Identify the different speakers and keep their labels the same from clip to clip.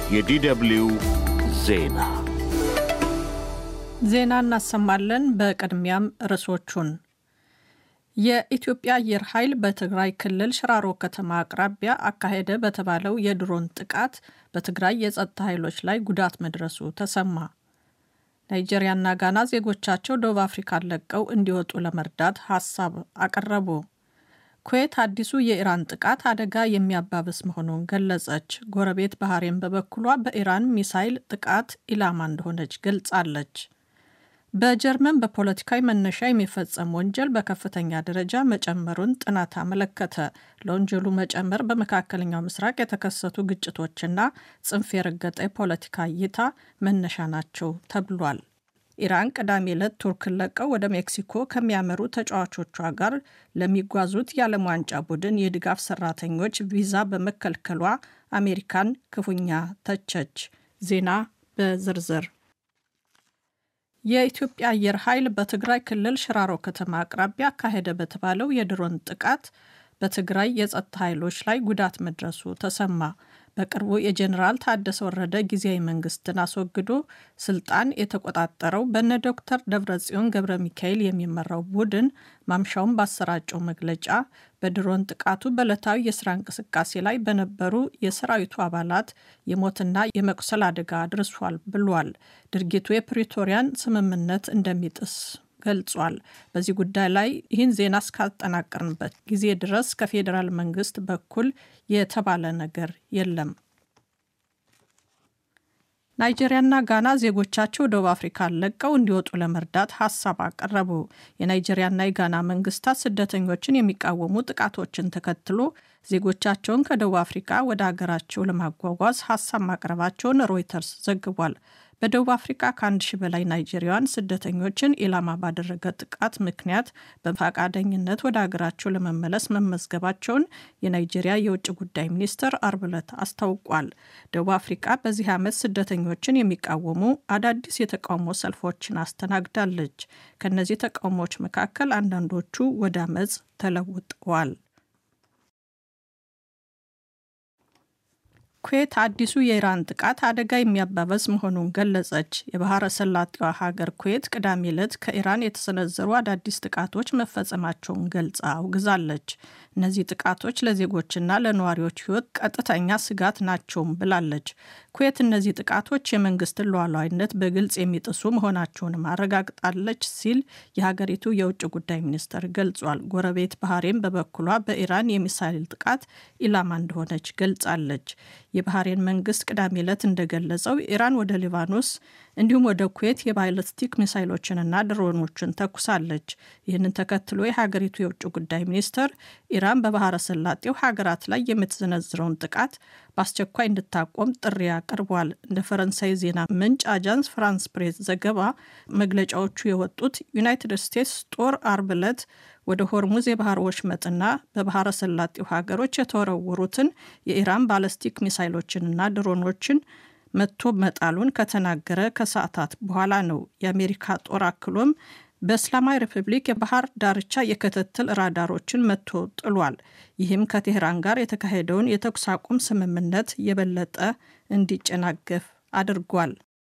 Speaker 1: የዲደብልዩ ዜና
Speaker 2: ዜና እናሰማለን። በቅድሚያም ርዕሶቹን የኢትዮጵያ አየር ኃይል በትግራይ ክልል ሽራሮ ከተማ አቅራቢያ አካሄደ በተባለው የድሮን ጥቃት በትግራይ የጸጥታ ኃይሎች ላይ ጉዳት መድረሱ ተሰማ። ናይጄሪያና ጋና ዜጎቻቸው ደቡብ አፍሪካን ለቀው እንዲወጡ ለመርዳት ሀሳብ አቀረቡ። ኩዌት አዲሱ የኢራን ጥቃት አደጋ የሚያባብስ መሆኑን ገለጸች። ጎረቤት ባህሬን በበኩሏ በኢራን ሚሳይል ጥቃት ኢላማ እንደሆነች ገልጻለች። በጀርመን በፖለቲካዊ መነሻ የሚፈጸም ወንጀል በከፍተኛ ደረጃ መጨመሩን ጥናት አመለከተ። ለወንጀሉ መጨመር በመካከለኛው ምስራቅ የተከሰቱ ግጭቶችና ጽንፍ የረገጠ የፖለቲካ እይታ መነሻ ናቸው ተብሏል። ኢራን ቅዳሜ ዕለት ቱርክን ለቀው ወደ ሜክሲኮ ከሚያመሩ ተጫዋቾቿ ጋር ለሚጓዙት የዓለም ዋንጫ ቡድን የድጋፍ ሰራተኞች ቪዛ በመከልከሏ አሜሪካን ክፉኛ ተቸች። ዜና በዝርዝር የኢትዮጵያ አየር ኃይል በትግራይ ክልል ሽራሮ ከተማ አቅራቢያ አካሄደ በተባለው የድሮን ጥቃት በትግራይ የጸጥታ ኃይሎች ላይ ጉዳት መድረሱ ተሰማ። በቅርቡ የጀኔራል ታደሰ ወረደ ጊዜያዊ መንግስትን አስወግዶ ስልጣን የተቆጣጠረው በነ ዶክተር ደብረጽዮን ገብረ ሚካኤል የሚመራው ቡድን ማምሻውን ባሰራጨው መግለጫ በድሮን ጥቃቱ በዕለታዊ የስራ እንቅስቃሴ ላይ በነበሩ የሰራዊቱ አባላት የሞትና የመቁሰል አደጋ አድርሷል ብሏል። ድርጊቱ የፕሪቶሪያን ስምምነት እንደሚጥስ ገልጿል። በዚህ ጉዳይ ላይ ይህን ዜና እስካጠናቀርንበት ጊዜ ድረስ ከፌዴራል መንግስት በኩል የተባለ ነገር የለም። ናይጄሪያና ጋና ዜጎቻቸው ደቡብ አፍሪካን ለቀው እንዲወጡ ለመርዳት ሀሳብ አቀረቡ። የናይጄሪያና የጋና መንግስታት ስደተኞችን የሚቃወሙ ጥቃቶችን ተከትሎ ዜጎቻቸውን ከደቡብ አፍሪካ ወደ ሀገራቸው ለማጓጓዝ ሀሳብ ማቅረባቸውን ሮይተርስ ዘግቧል። በደቡብ አፍሪካ ከአንድ ሺህ በላይ ናይጄሪያውያን ስደተኞችን ኢላማ ባደረገ ጥቃት ምክንያት በፈቃደኝነት ወደ ሀገራቸው ለመመለስ መመዝገባቸውን የናይጄሪያ የውጭ ጉዳይ ሚኒስትር አርብ ዕለት አስታውቋል። ደቡብ አፍሪካ በዚህ ዓመት ስደተኞችን የሚቃወሙ አዳዲስ የተቃውሞ ሰልፎችን አስተናግዳለች። ከእነዚህ ተቃውሞዎች መካከል አንዳንዶቹ ወደ አመፅ ተለውጠዋል። ኩዌት አዲሱ የኢራን ጥቃት አደጋ የሚያባበስ መሆኑን ገለጸች። የባህረ ሰላጤዋ ሀገር ኩዌት ቅዳሜ ዕለት ከኢራን የተሰነዘሩ አዳዲስ ጥቃቶች መፈጸማቸውን ገልጻ አውግዛለች። እነዚህ ጥቃቶች ለዜጎችና ለነዋሪዎች ሕይወት ቀጥተኛ ስጋት ናቸውም ብላለች። ኩዌት እነዚህ ጥቃቶች የመንግስትን ሉዓላዊነት በግልጽ የሚጥሱ መሆናቸውንም አረጋግጣለች ሲል የሀገሪቱ የውጭ ጉዳይ ሚኒስትር ገልጿል። ጎረቤት ባህሬን በበኩሏ በኢራን የሚሳይል ጥቃት ኢላማ እንደሆነች ገልጻለች። የባህሬን መንግስት ቅዳሜ ዕለት እንደገለጸው ኢራን ወደ ሊባኖስ እንዲሁም ወደ ኩዌት የባይለስቲክ ሚሳይሎችንና ድሮኖችን ተኩሳለች። ይህንን ተከትሎ የሀገሪቱ የውጭ ጉዳይ ሚኒስትር ኢራን በባህረ ሰላጤው ሀገራት ላይ የምትዘነዝረውን ጥቃት በአስቸኳይ እንድታቆም ጥሪ አቅርቧል። እንደ ፈረንሳይ ዜና ምንጭ አጃንስ ፍራንስ ፕሬስ ዘገባ መግለጫዎቹ የወጡት ዩናይትድ ስቴትስ ጦር አርብ ዕለት ወደ ሆርሙዝ የባህር ወሽመጥና በባህረ ሰላጤው ሀገሮች የተወረወሩትን የኢራን ባለስቲክ ሚሳይሎችንና ድሮኖችን መቶ መጣሉን ከተናገረ ከሰዓታት በኋላ ነው። የአሜሪካ ጦር አክሎም በእስላማዊ ሪፐብሊክ የባህር ዳርቻ የክትትል ራዳሮችን መቶ ጥሏል። ይህም ከቴህራን ጋር የተካሄደውን የተኩስ አቁም ስምምነት የበለጠ እንዲጨናገፍ አድርጓል።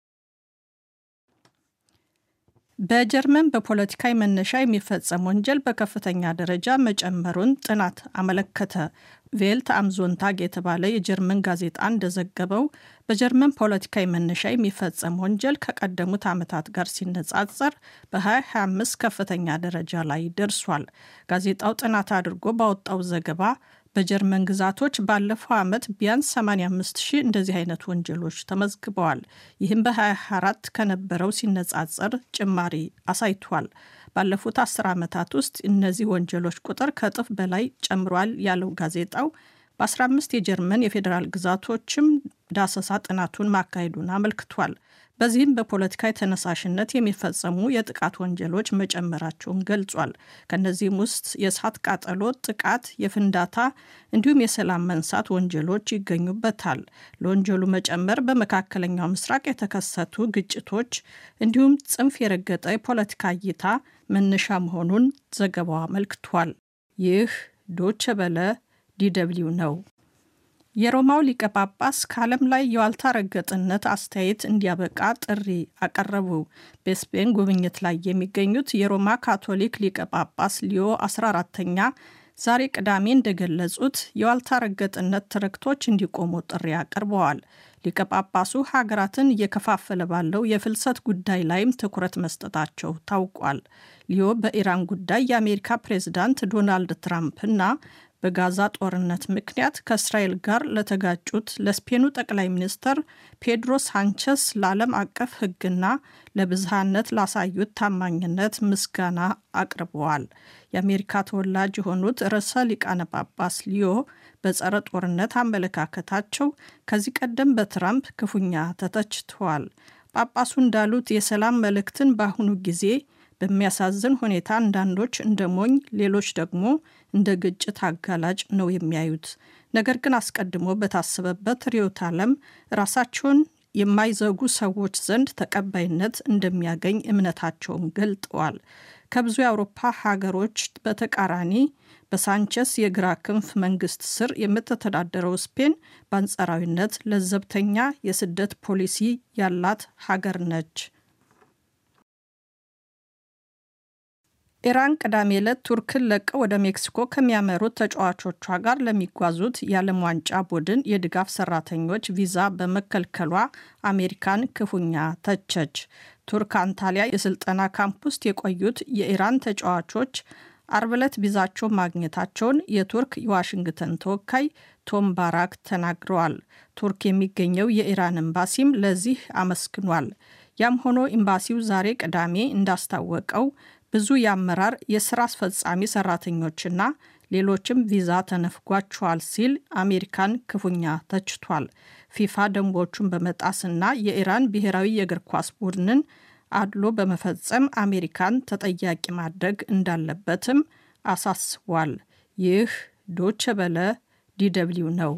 Speaker 2: በጀርመን በፖለቲካዊ መነሻ የሚፈጸም ወንጀል በከፍተኛ ደረጃ መጨመሩን ጥናት አመለከተ። ቬልት አምዞንታግ የተባለ የጀርመን ጋዜጣ እንደዘገበው በጀርመን ፖለቲካዊ መነሻ የሚፈጸም ወንጀል ከቀደሙት ዓመታት ጋር ሲነጻጸር በ2025 ከፍተኛ ደረጃ ላይ ደርሷል። ጋዜጣው ጥናት አድርጎ ባወጣው ዘገባ በጀርመን ግዛቶች ባለፈው ዓመት ቢያንስ 85 ሺህ እንደዚህ አይነት ወንጀሎች ተመዝግበዋል። ይህም በ24 ከነበረው ሲነጻጸር ጭማሪ አሳይቷል። ባለፉት አስር ዓመታት ውስጥ እነዚህ ወንጀሎች ቁጥር ከእጥፍ በላይ ጨምሯል ያለው ጋዜጣው በ15 የጀርመን የፌዴራል ግዛቶችም ዳሰሳ ጥናቱን ማካሄዱን አመልክቷል። በዚህም በፖለቲካዊ ተነሳሽነት የሚፈጸሙ የጥቃት ወንጀሎች መጨመራቸውን ገልጿል። ከእነዚህም ውስጥ የእሳት ቃጠሎ፣ ጥቃት፣ የፍንዳታ እንዲሁም የሰላም መንሳት ወንጀሎች ይገኙበታል። ለወንጀሉ መጨመር በመካከለኛው ምስራቅ የተከሰቱ ግጭቶች እንዲሁም ጽንፍ የረገጠ የፖለቲካ እይታ መነሻ መሆኑን ዘገባው አመልክቷል። ይህ ዶቸ በለ ዲደብሊው ነው። የሮማው ሊቀ ጳጳስ ከዓለም ላይ የዋልታ ረገጥነት አስተያየት እንዲያበቃ ጥሪ አቀረቡ። በስፔን ጉብኝት ላይ የሚገኙት የሮማ ካቶሊክ ሊቀ ጳጳስ ሊዮ 14ተኛ ዛሬ ቅዳሜ እንደገለጹት የዋልታ ረገጥነት ትርክቶች እንዲቆሙ ጥሪ አቅርበዋል። ሊቀ ጳጳሱ ሀገራትን እየከፋፈለ ባለው የፍልሰት ጉዳይ ላይም ትኩረት መስጠታቸው ታውቋል። ሊዮ በኢራን ጉዳይ የአሜሪካ ፕሬዝዳንት ዶናልድ ትራምፕ እና በጋዛ ጦርነት ምክንያት ከእስራኤል ጋር ለተጋጩት ለስፔኑ ጠቅላይ ሚኒስትር ፔድሮ ሳንቸስ ለዓለም አቀፍ ሕግና ለብዝሃነት ላሳዩት ታማኝነት ምስጋና አቅርበዋል። የአሜሪካ ተወላጅ የሆኑት ርዕሰ ሊቃነ ጳጳስ ሊዮ በጸረ ጦርነት አመለካከታቸው ከዚህ ቀደም በትራምፕ ክፉኛ ተተችተዋል። ጳጳሱ እንዳሉት የሰላም መልእክትን በአሁኑ ጊዜ በሚያሳዝን ሁኔታ አንዳንዶች እንደ ሞኝ፣ ሌሎች ደግሞ እንደ ግጭት አጋላጭ ነው የሚያዩት። ነገር ግን አስቀድሞ በታሰበበት ርዕዮተ ዓለም ራሳቸውን የማይዘጉ ሰዎች ዘንድ ተቀባይነት እንደሚያገኝ እምነታቸውን ገልጠዋል። ከብዙ የአውሮፓ ሀገሮች በተቃራኒ በሳንቸስ የግራ ክንፍ መንግስት ስር የምትተዳደረው ስፔን በአንጻራዊነት ለዘብተኛ የስደት ፖሊሲ ያላት ሀገር ነች። ኢራን ቅዳሜ ዕለት ቱርክን ለቀው ወደ ሜክሲኮ ከሚያመሩት ተጫዋቾቿ ጋር ለሚጓዙት የዓለም ዋንጫ ቡድን የድጋፍ ሰራተኞች ቪዛ በመከልከሏ አሜሪካን ክፉኛ ተቸች። ቱርክ አንታሊያ የስልጠና ካምፕ ውስጥ የቆዩት የኢራን ተጫዋቾች አርብ ዕለት ቪዛቸው ማግኘታቸውን የቱርክ የዋሽንግተን ተወካይ ቶም ባራክ ተናግረዋል። ቱርክ የሚገኘው የኢራን ኤምባሲም ለዚህ አመስግኗል። ያም ሆኖ ኤምባሲው ዛሬ ቅዳሜ እንዳስታወቀው ብዙ የአመራር የስራ አስፈጻሚ ሰራተኞችና ሌሎችም ቪዛ ተነፍጓቸዋል ሲል አሜሪካን ክፉኛ ተችቷል። ፊፋ ደንቦቹን በመጣስና የኢራን ብሔራዊ የእግር ኳስ ቡድንን አድሎ በመፈጸም አሜሪካን ተጠያቂ ማድረግ እንዳለበትም አሳስቧል። ይህ ዶቼ ቬለ ዲደብሊው ነው።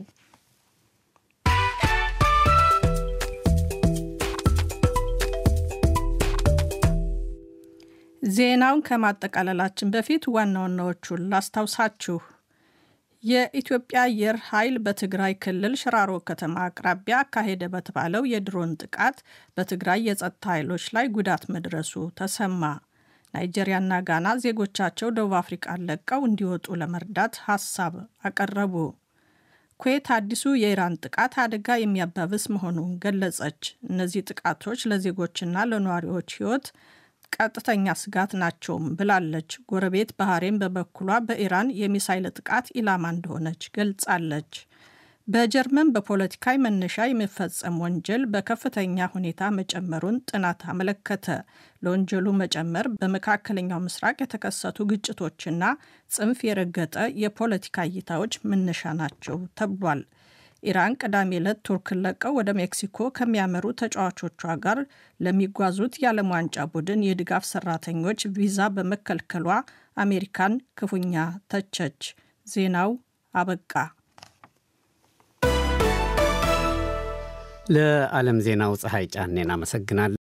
Speaker 2: ዜናውን ከማጠቃለላችን በፊት ዋና ዋናዎቹን ላስታውሳችሁ። የኢትዮጵያ አየር ኃይል በትግራይ ክልል ሽራሮ ከተማ አቅራቢያ አካሄደ በተባለው የድሮን ጥቃት በትግራይ የጸጥታ ኃይሎች ላይ ጉዳት መድረሱ ተሰማ። ናይጄሪያና ጋና ዜጎቻቸው ደቡብ አፍሪቃን ለቀው እንዲወጡ ለመርዳት ሀሳብ አቀረቡ። ኩዌት አዲሱ የኢራን ጥቃት አደጋ የሚያባብስ መሆኑን ገለጸች። እነዚህ ጥቃቶች ለዜጎችና ለነዋሪዎች ሕይወት ቀጥተኛ ስጋት ናቸውም ብላለች። ጎረቤት ባህሬን በበኩሏ በኢራን የሚሳይል ጥቃት ኢላማ እንደሆነች ገልጻለች። በጀርመን በፖለቲካዊ መነሻ የሚፈጸም ወንጀል በከፍተኛ ሁኔታ መጨመሩን ጥናት አመለከተ። ለወንጀሉ መጨመር በመካከለኛው ምስራቅ የተከሰቱ ግጭቶችና ጽንፍ የረገጠ የፖለቲካ እይታዎች መነሻ ናቸው ተብሏል። ኢራን ቅዳሜ ዕለት ቱርክን ለቀው ወደ ሜክሲኮ ከሚያመሩ ተጫዋቾቿ ጋር ለሚጓዙት የዓለም ዋንጫ ቡድን የድጋፍ ሰራተኞች ቪዛ በመከልከሏ አሜሪካን ክፉኛ ተቸች። ዜናው አበቃ።
Speaker 3: ለዓለም ዜናው ፀሐይ ጫኔን አመሰግናለሁ።